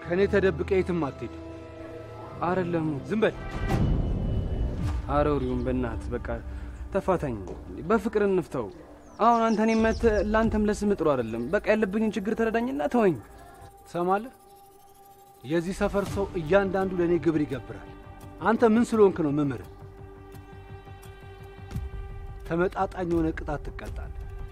ከእኔ ተደብቀ የትም አትሄድ። አይደለም ዝም በል። አረውሪውን በእናት በቃ ተፋታኝ፣ በፍቅር እንፍተው። አሁን አንተ እኔ መተህ ለአንተም ለስም ጥሩ አይደለም። በቃ ያለብኝን ችግር ተረዳኝና ተወኝ። ትሰማለህ? የዚህ ሰፈር ሰው እያንዳንዱ ለእኔ ግብር ይገብራል። አንተ ምን ስለሆንክ ነው መምህር? ተመጣጣኝ የሆነ ቅጣት ትቀጣለህ።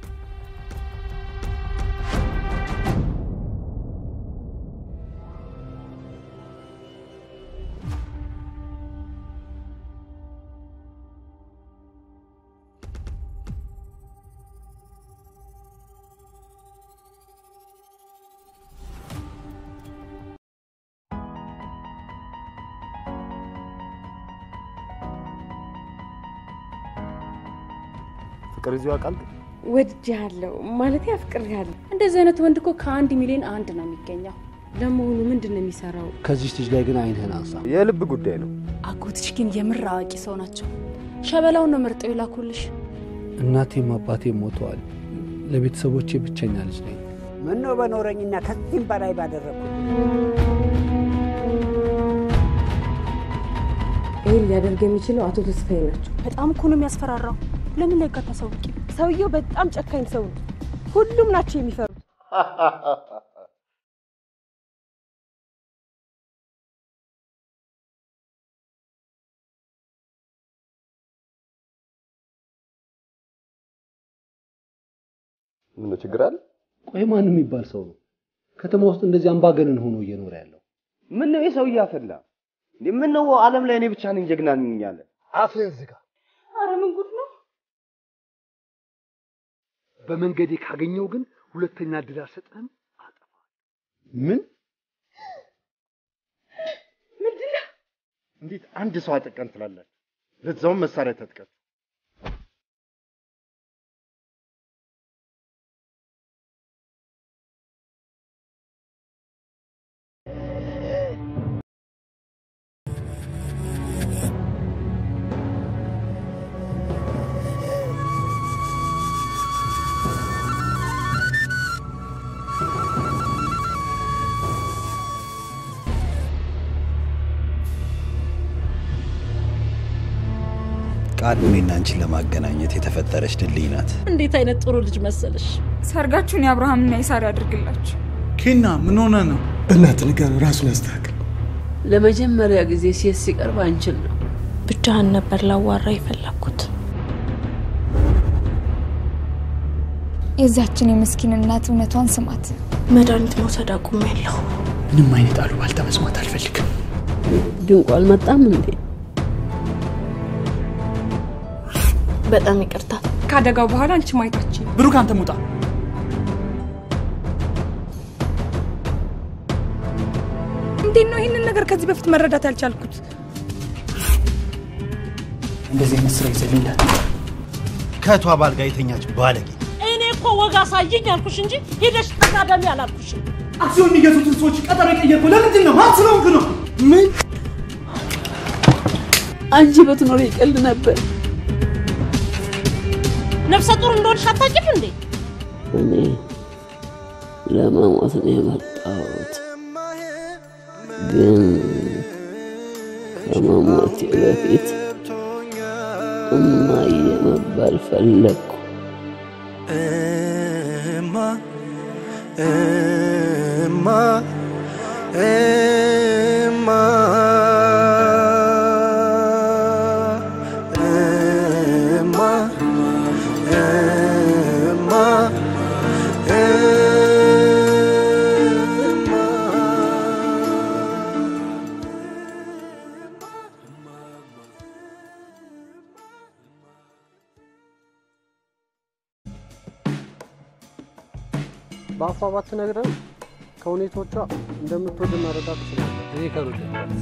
ፍቅር ይዞ ያውቃል? ወድጄሃለሁ ማለት አፍቅሬሃለሁ። እንደዚህ አይነት ወንድ እኮ ከአንድ ሚሊዮን አንድ ነው የሚገኘው። ለመሆኑ ምንድን ነው የሚሰራው? ከዚች ልጅ ላይ ግን አይንህን አንሳ። የልብ ጉዳይ ነው። አጎትሽ ግን የምር አዋቂ ሰው ናቸው። ሸበላውን ነው መርጠው የላኩልሽ። እናቴም አባቴም ሞተዋል። ለቤተሰቦቼ ብቸኛ ልጅ ነኝ። ምነው በኖረኝና ከዚህም በላይ ባደረግኩ። ይህን ሊያደርግ የሚችለው አቶ ተስፋዬ ናቸው። በጣም እኮ ነው የሚያስፈራራው። ለምን ላይ ታሳውቂ? ሰውየው በጣም ጨካኝ ሰው ነው። ሁሉም ናቸው የሚፈሩት። ምን ችግር አለ? ቆይ ማን የሚባል ሰው ነው ከተማ ውስጥ እንደዚህ አምባገነን ሆኖ እየኖረ ያለው? ምን ነው የሰው እያፈላ እንዴ? ምን ነው ዓለም ላይ እኔ ብቻ ነኝ ጀግና ነኝ ያለ? አፍህን ዝጋ። አረ ምን ጉድ ነው! በመንገዴ ካገኘው ግን ሁለተኛ እድል አልሰጥህም። ምን እንዴት አንድ ሰው አጠቀን ትላላችሁ? ለዛውም መሳሪያ ተጥቀን። ቃል እኔና አንቺን ለማገናኘት የተፈጠረች ድልድይ ናት። እንዴት አይነት ጥሩ ልጅ መሰለሽ! ሰርጋችሁን የአብርሃምና የሳራ ያድርግላችሁ። ኬና ምን ሆነ ነው? በእናትህ ንገረው፣ ራሱን ያስተካክል። ለመጀመሪያ ጊዜ ሴት ሲቀርብ አንችል ነው። ብቻህን ነበር ላዋራ የፈለግኩት። የዛችን የምስኪን እናት እውነቷን ስማት። መድኃኒት መውሰድ አቁሜያለሁ። ምንም አይነት አሉባልታ መስማት አልፈልግም። ድንቁ አልመጣም እንዴ? በጣም ይቅርታ። ከአደጋው በኋላ አንቺ ማየታችን ብሩክ፣ አንተ ሙጣ። እንዴት ነው ይህንን ነገር ከዚህ በፊት መረዳት ያልቻልኩት? እንደዚህ አይነት ስራ ይዘልኛል። ከእቷ ባል ጋር የተኛች ባለጌ እኔ እኮ ወግ አሳይኝ አልኩሽ እንጂ ሄደሽ ተሳደሚ አላልኩሽም። አክሲዮን የሚገዙትን ሰዎች ቀጠሮ የቀየርኩ ለምንድን ነው? ማን ስለሆንክ ነው? ምን አንቺ በትኖር ይቀልድ ነበር። ነፍሰ ጡር እንደሆንሽ አታውቂም እንዴ? እኔ ለመሞት ነው የመጣሁት፣ ግን ከመሞቴ በፊት እማዬ መባል ፈለግኩ። እማ እማ እማ እማ እማ በአፏ ባትነግረን ከሁኔቶቿ እንደምትወድ መረዳት ትችላለህ። እኔ ከወደድኳት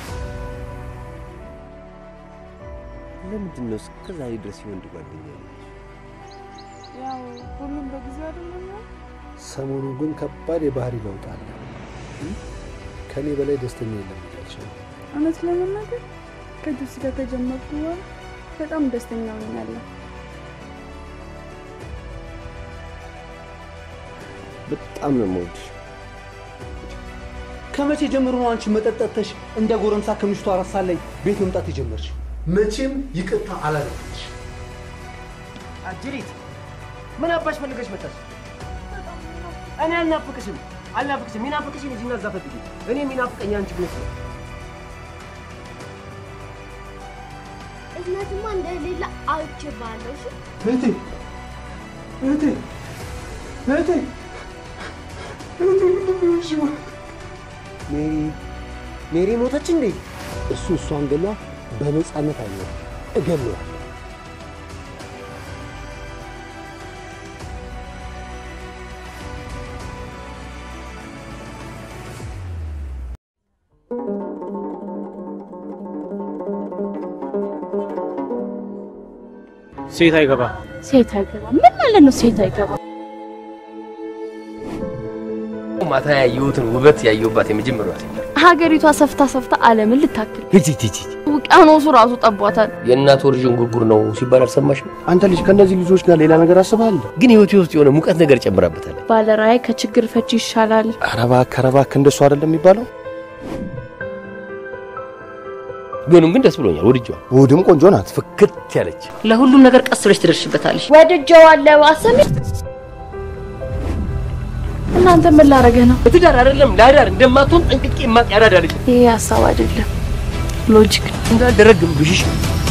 ለምንድን ነው እስከ ዛሬ ድረስ የወንድ ጓደኛ ያለች? ያው ሁሉም በጊዜ አይደለም ያው ሰሞኑ ግን ከባድ የባህሪ ለውጥ አለ። ከኔ በላይ ደስተኛ የለም እያልሽ ነው። እውነት ለመናገር ከጁስ ጋር ከጀመርኩ በኋላ በጣም ደስተኛ ሆኛለሁ። በጣም ነው የምወድሽ። ከመቼ ጀምሮ ነው አንቺ መጠጠተሽ እንደ ጎረምሳ ከምሽቱ አራት ሰዓት ላይ ቤት መምጣት የጀመርሽው? መቼም ይቅርታ አላደረግሽ። አጅሪት ምን አባሽ ፈልገሽ መጣሽ? እኔ አልናፍቅሽም አልናፍቅሽም። የሚናፍቅሽን እዚህና እዛ ፈልጊ። እኔ የሚናፍቀኝ አንቺ ብለሽ ነው። እዝነትማ እንደሌለ አውጭባለሁ። እሺ እህቴ እህቴ እህቴ ሜሪ ሜሪ ሞተች እንዴ? እሱ እሷን ገላ በነፃነት አይኖርም፣ እገለዋለሁ። ሴት አይገባ ሴት አይገባ ምን ማለት ነው? ሴት አይገባ ማታ ያየሁትን ውበት ያየሁባት የመጀመሪያዋ ሴት ሀገሪቷ ሰፍታ ሰፍታ ዓለምን ልታክል ሂጂ ሂጂ ሂጂ። ውቅያኖሱ ራሱ ጠቧታል። የእናት ወር ዥንጉርጉር ነው ሲባል አልሰማሽም? አንተ ልጅ ከእነዚህ ልጆች ጋር ሌላ ነገር አስበሃል? ግን ህይወቴ ውስጥ የሆነ ሙቀት ነገር ጨምራበታል። ባለራዕይ ከችግር ፈቺ ይሻላል። ኧረ እባክህ ኧረ እባክህ እንደሱ አይደለም የሚባለው። ቢሆንም ግን ደስ ብሎኛል፣ ወድጄዋል። ውድም ቆንጆ ናት። ፍክት ያለች ለሁሉም ነገር ቀስ ብለሽ ትደርሽበታለሽ። ወድጀዋለሁ። አሰሚ እናንተ ምን ላረገህ ነው? ለትዳር አይደለም ለአዳር እንደማትሆን ጠንቅቄ የማቅ ያዳዳ ልጅ ይሄ ሀሳብ አይደለም፣ ሎጂክ ነው። እንዳልደረግም ብሽሽ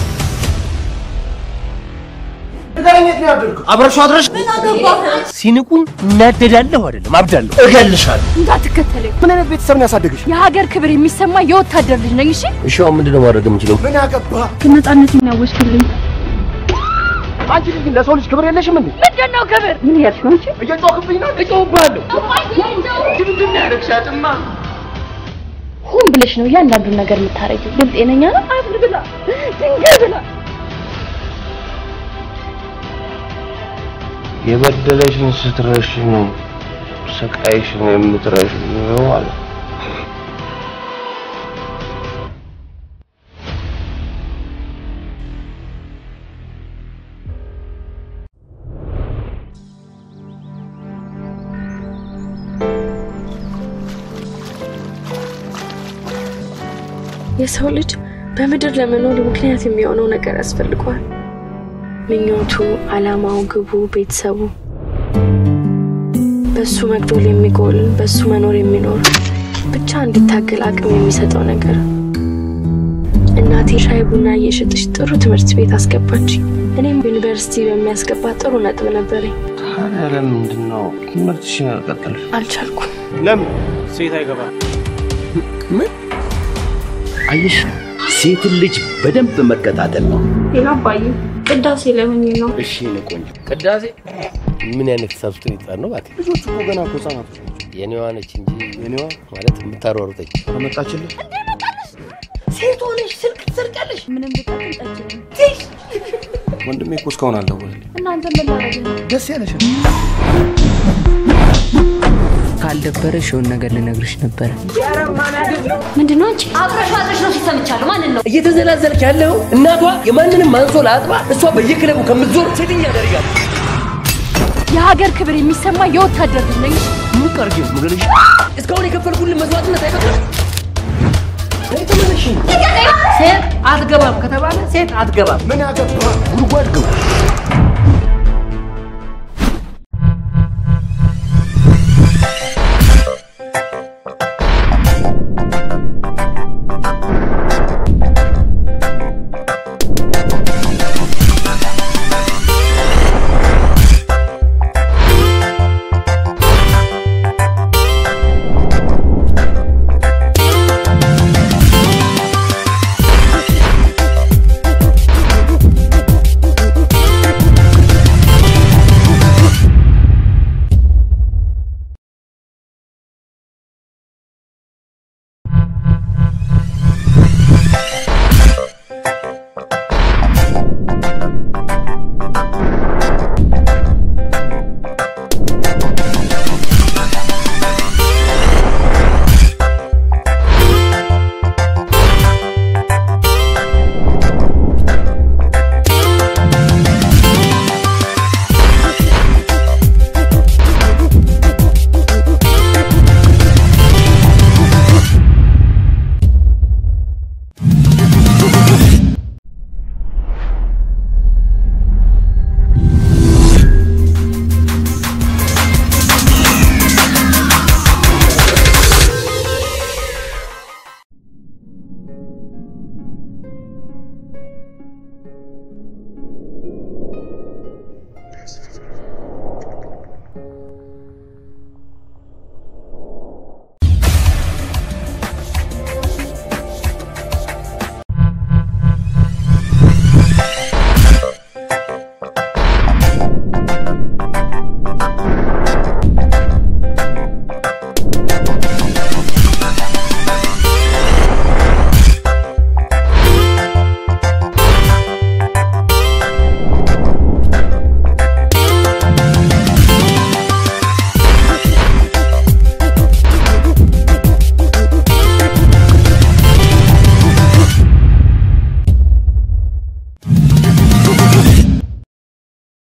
ንገረኝ፣ የት ነው ያደርገው? አብረሽው አድረሽ ሲንቁን እናደዳለሁ አይደለም አብዳለሁ፣ እገልሻለሁ። እንዳትከተለኝ። ምን አይነት ቤተሰብ ነው ያሳደግሽ? የሀገር ክብር የሚሰማ የወታደር ልጅ ነኝ። እሺ እሺ አሁን ምንድን ነው ማድረግ የምችለው? ምን አገባ? ነፃነት የሚያወስድልኝ አንቺ ልጅ ግን ለሰው ልጅ ክብር የለሽም እንዴ? ምንድን ነው ክብር? ምን ያልሽ ነው አንቺ? እየጮህብኝ ነው። እጮህብሃለሁ። ድምድም ያደርግሻትማ ሆን ብለሽ ነው እያንዳንዱን ነገር የምታረጊው። ግን ጤነኛ ነው? አፍር ብላ ድንጋይ ብላ የበደለሽን ስትረሽ ነው ስቃይሽን የምትረሽ ነው አለ። የሰው ልጅ በምድር ለመኖር ምክንያት የሚሆነው ነገር ያስፈልገዋል። ምኞቱ፣ አላማው፣ ግቡ፣ ቤተሰቡ በሱ መግዶል የሚጎል በሱ መኖር የሚኖር ብቻ እንዲታገል አቅም የሚሰጠው ነገር። እናቴ ሻይ ቡና እየሸጠች ጥሩ ትምህርት ቤት አስገባች። እኔም ዩኒቨርሲቲ በሚያስገባ ጥሩ ነጥብ ነበረኝ። ታዲያ ለምንድን ነው ትምህርትሽን ያልቀጠልሽ? አልቻልኩም። ለምን? ሴት አይገባ ምን አየሽ? ሴትን ልጅ በደንብ መከታተል ነው። ሌላ አባዬ ቅዳሴ ላይ ሆኜ ነው። እሺ የእኔ ቆንጆ ቅዳሴ ምን አይነት ሰብስክሪት ህጻን ነው እባክህ? ልጆቹ እኮ ገና እኮ ህጻናቶች ናቸው። የኔዋ ነች እንጂ የኔዋ ማለት የምታሯሩጠኝ ከመጣችልህ ሴት ሆነሽ ስልክ ትሰርቃለሽ። ምንም ብጠቅም ጠጅ ነኝ። ወንድሜ እኮ እስካሁን አልደወለልኝም። እናንተ ምን ላረግ ነው? ደስ ያለሽ ካልደበረሽ የሆነ ነገር ልነግርሽ ነበረ። ምንድን ነው አንቺ? አብረሽ አብረሽ ነው ሲሰምቻለሁ። ማንን ነው እየተዘላዘልክ ያለው? እናቷ የማንንም አንሶላ አጥባ እሷ በየክለቡ ከምትዞር ሴትኛ ያደርጋል። የሀገር ክብር የሚሰማ የወታደር ልጅ ነኝ። ምን ቀርጌ ምገልሽ? እስካሁን የከፈልኩልን መስዋዕትነት አይበቃም? ተመለሽ። ሴት አትገባም ከተባለ ሴት አትገባም። ምን ያገባ ጉድጓድ ግባ።